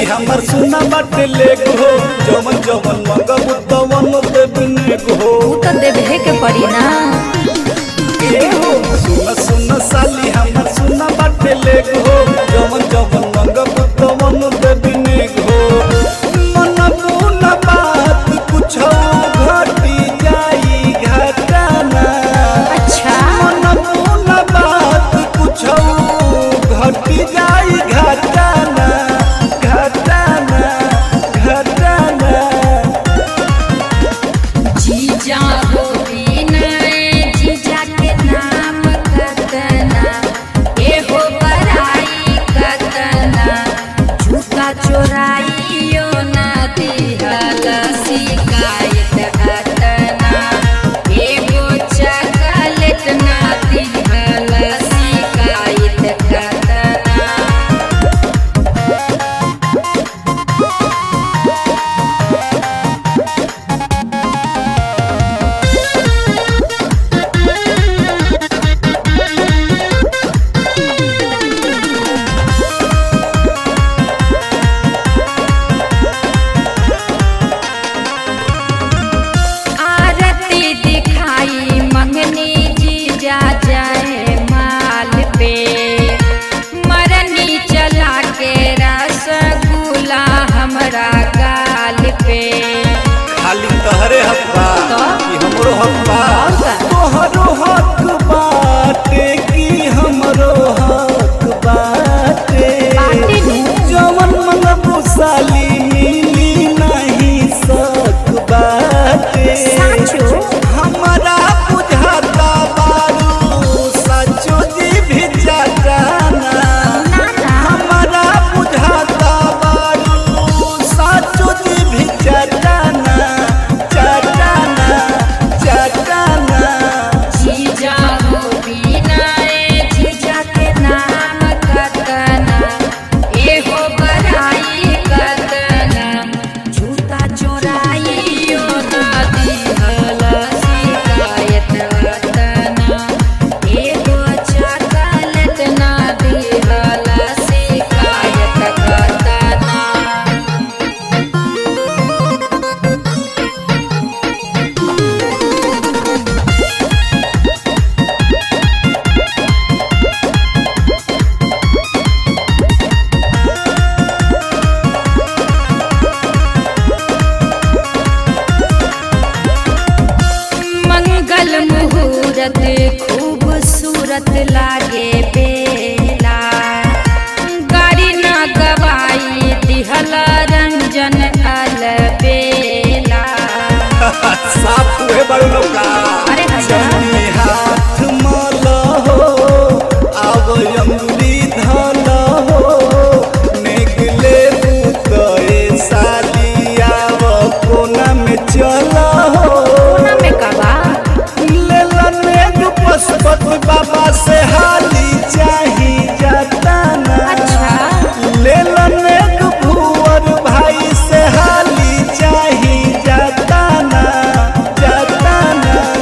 हमर सुना बाटे लेग हो जवन जवन मगब तवन देबने हो ऊ तो देवे के पड़ी ना ए हो सुन सुन साली हमर सुना बाटे लेग हो जवन जवन मगब तवन देबने हो मन मुन बात कुछ घटी जाई घटाना अच्छा मन मुन बात कुछ घटी जाई घटाना घटाना घटाना जीजा हो बिनय जीजा के नाम कतना ए हो बड़ाई कतना झूठा चोराइयो ना दिहल शिकायत अतना एगो चकलेट ना दिहल शिकायत अतना आरती दिखाई मंगनी जी जा जाए माल पे मरनी चला के रसगुल्ला हमरा गाल पे खाली तहरे हक बा तो? कि हमरो हक बा और का? तोहरो हक बाटे कि हमरो हक बाटे बाटे नु। जवन मंगबू साली मिली नहीं सक बाटे साचो? हमरा बुझाता बारू सचो जी भी जाना ना ना हमरा बुझाता बारू साचो जी भी चटाना चटाना चटाना जीजा हो बिनाए जीजा के नाम कतना एहो बड़ाई कतना झूठा चोराइयो ना दिहल शिकायत अतना एगो चकलेट ना दिहल शिकायत अतना मंगल मुहूर्त खूबसूरत लागे बेला गाड़ी न गवाई दिहल रंजन अलबेला साफ हुए बड़ लौका अरे अच्छा। जमी हाथ मल हो आव अंगुली धल हो नेगले बुतए साली आव कोना में चल हो कोना में कबा लेलन पशुपति बाबा से हाली चाही जाताना अच्छा। लेलन भुवर भाई से हाली चाही जाताना जाताना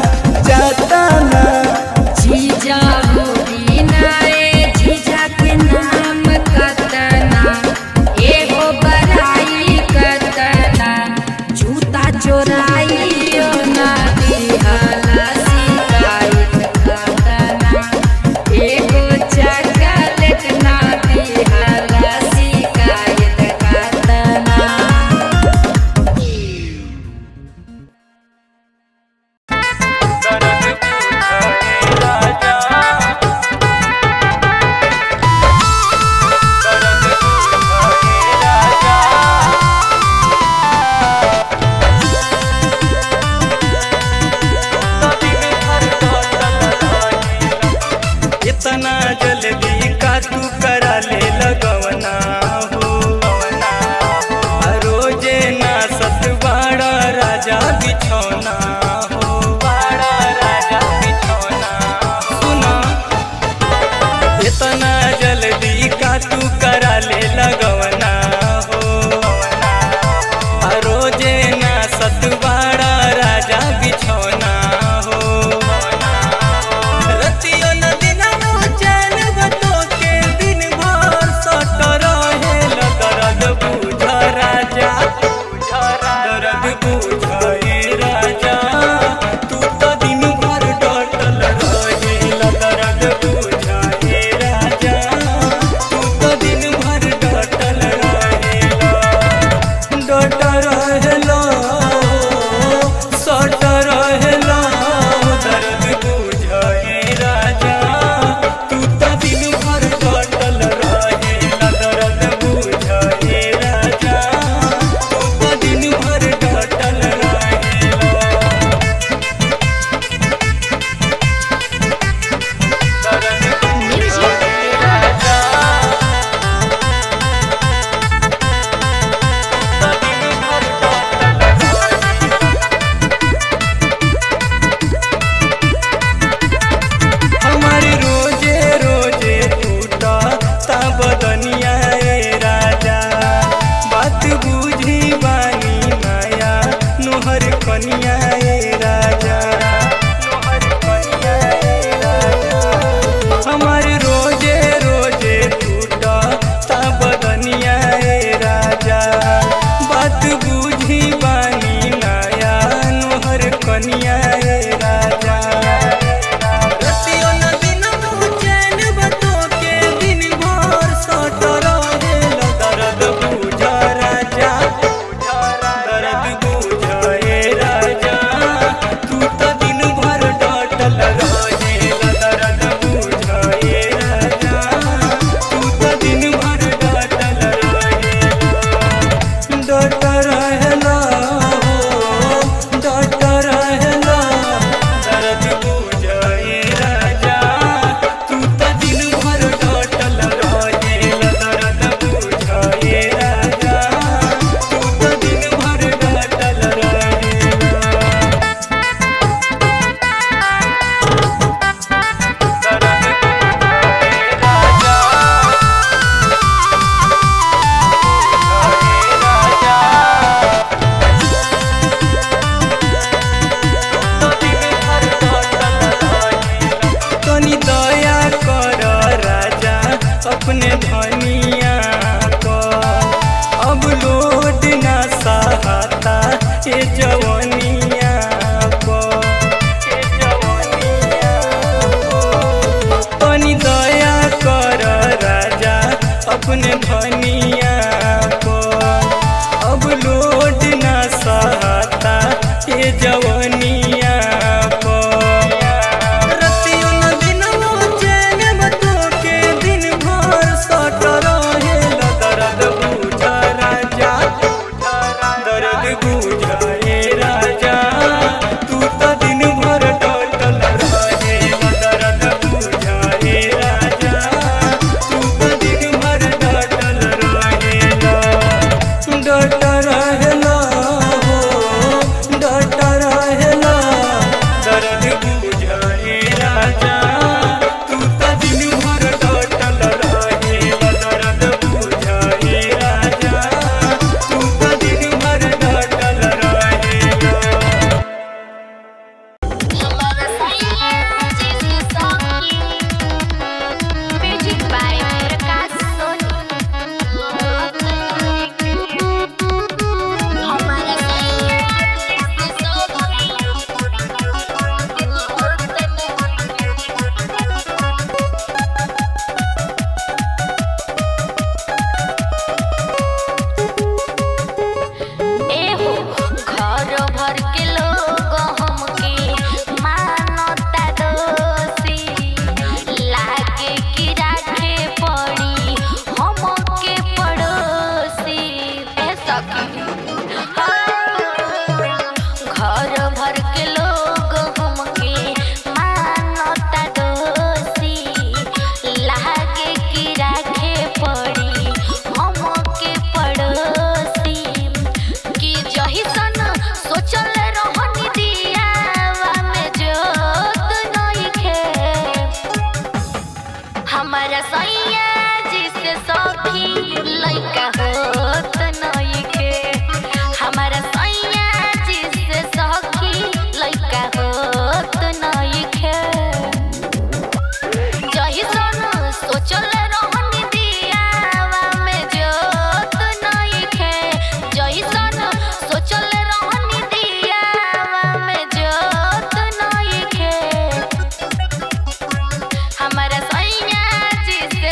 हमारा सैया जिसे सखी लइका होत नइखे हमारा सैया जिसे सखी लइका होत नइखे जही सन सोचल रहनी दियावा में जोत नइखे जही सन सोचल रहनी दियावा में जोत नइखे हमारा सैया जिसे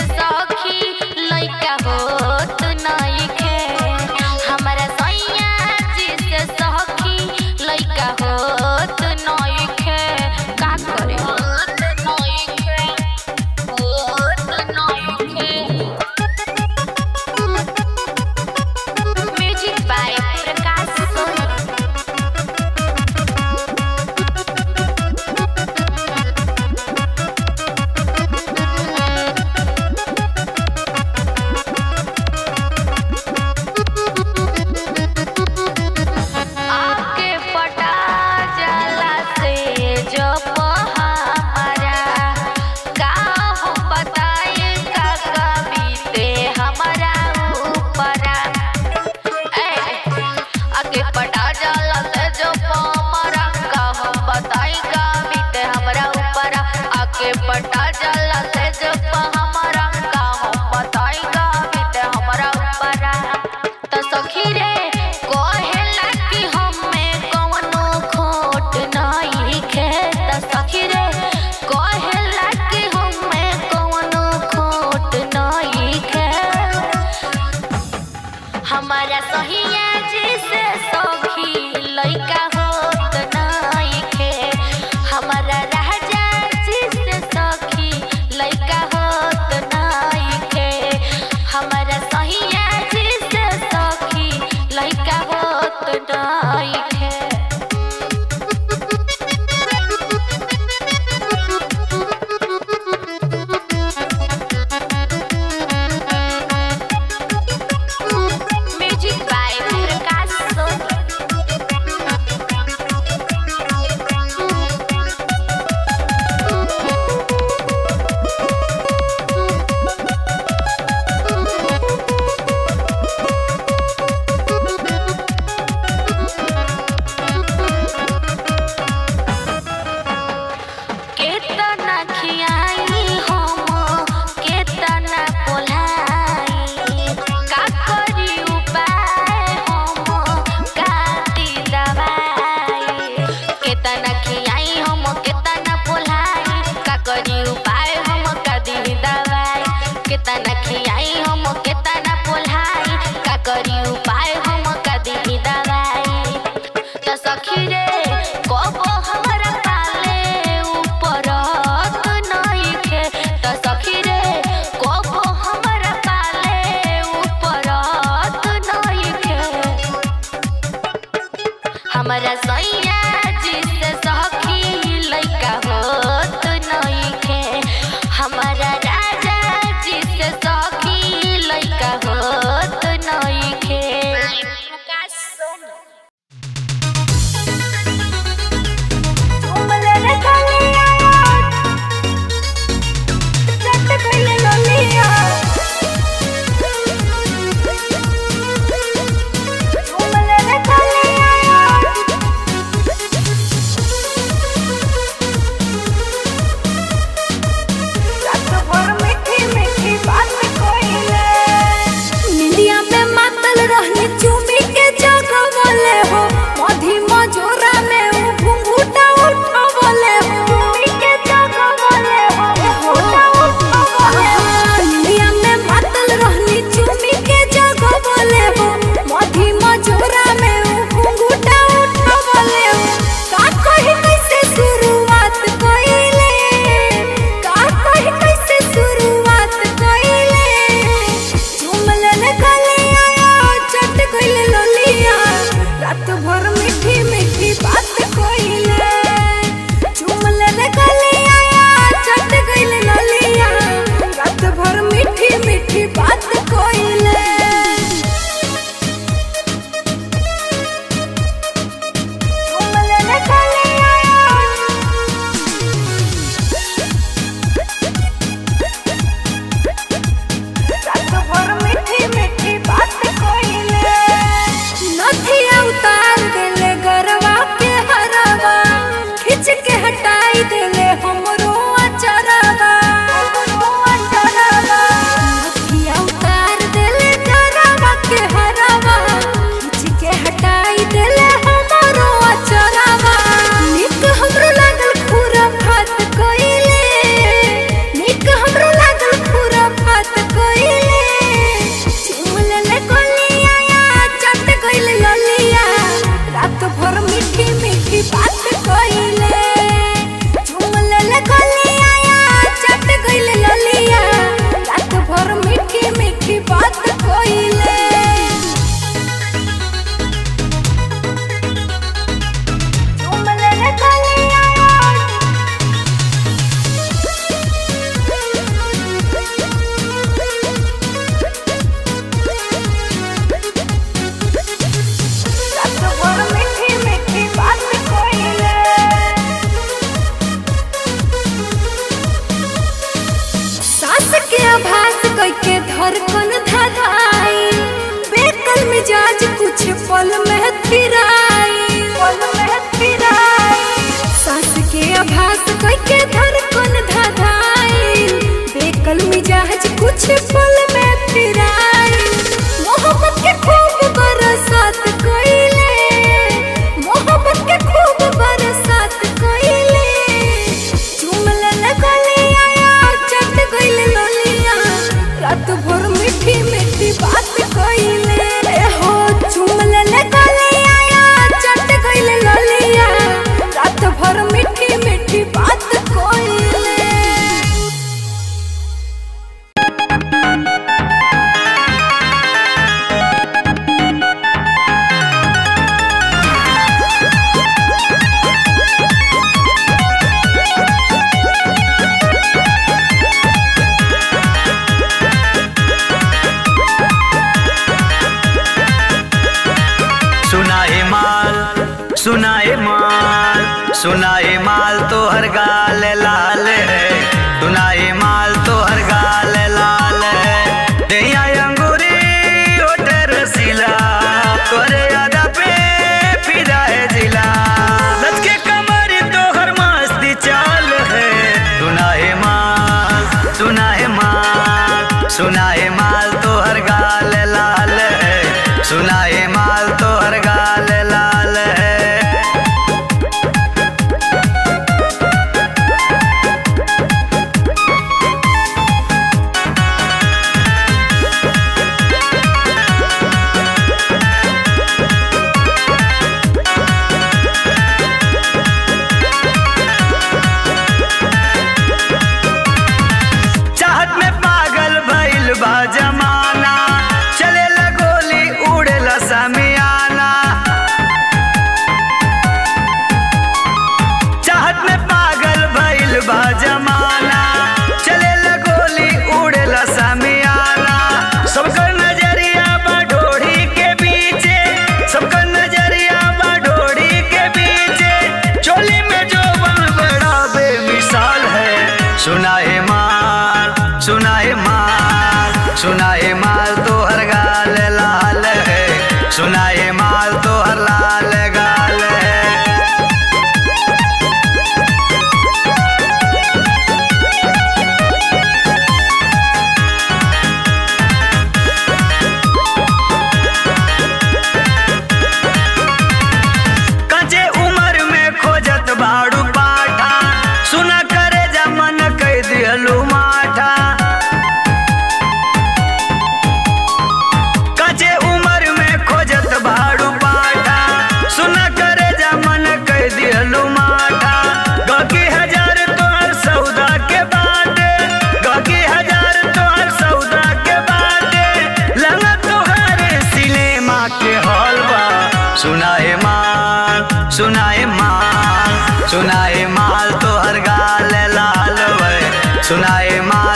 हटाई देले हमरो अचरवा अखिया उतार देले डरवा के हरवा खींच के हटाई देले हमरो अचरवा निक हमरो लागल पूरा फात कोइले निक हमरो लागल पूरा फात कोइले चिमले ले कोलिया या चट गइल ललिया रात भर मीठी मीठी बात कोइले चिमले ले कोलिया या चट गइल ललिया रात भर मीठी मीठी बात कोइले चिमले ले कोलिया रात भर मीठी मीठी बात कोइले सास के आभास कइके धड़कन धधाई बेकल मिजाज कुछ पल में फिराई पल में फिराई सास के आभास कइके धड़कन धधाई बेकल मिजाज कुछ पल में फिराई मोहब्बत के खूब बरसात कोइले मोहब्बत के खूब बरसात कोइले चुमले ले गलिया या चट गइल लोलिया रात भर मीठी मीठी बात कोइले ए हो चुमले ले गलिया या चट गइल लोलिया रात भर मीठी मीठी बात कोइले सुनाए माल सुनाए माल सुनाए माल तो हर गाल लाल है सुनाए माल तो हर गाल लाल है दैया अंगूरी होटे रसीला तोरे यादा पे फिदा है जिला लचके कमर तो हर मस्ती चाल है सुनाए माल सुनाए माल सुनाए माल तो हर गाल लाल है सुनाए माल तो हर गाल लाल है चाहत में पागल भइल बा जमाना चले गोली उड़ेला समियाना चाहत में पागल भइल बा जमाना चले गोली उड़ेला समियाना सबकर नजरिया बा ढोढ़ी के पीछे सबकर नजरिया बा ढोढ़ी के पीछे चोली में जो बन बड़ा बेमिसाल है सुनाए माल सुनाए माल सुनाए माल तो हर गाल लाल है सुनाए माल तो हर लाल गाल है कचे उम्र में खोजत बाड़ू पाठा सुना करे जमन कह दियलू माठा कचे उम्र में खोजत बाड़ू पाठा सुना करे जमन कह दियलू माठा गकी हजार तोहर सौदा के बाटे गकी हजार तोहर सौदा के बाटे लगा तोहर सिनेमा के हॉल बा सुनाए माल सुनाए माल सुनाए माल तो हर गाल लाल वे सुनाए माल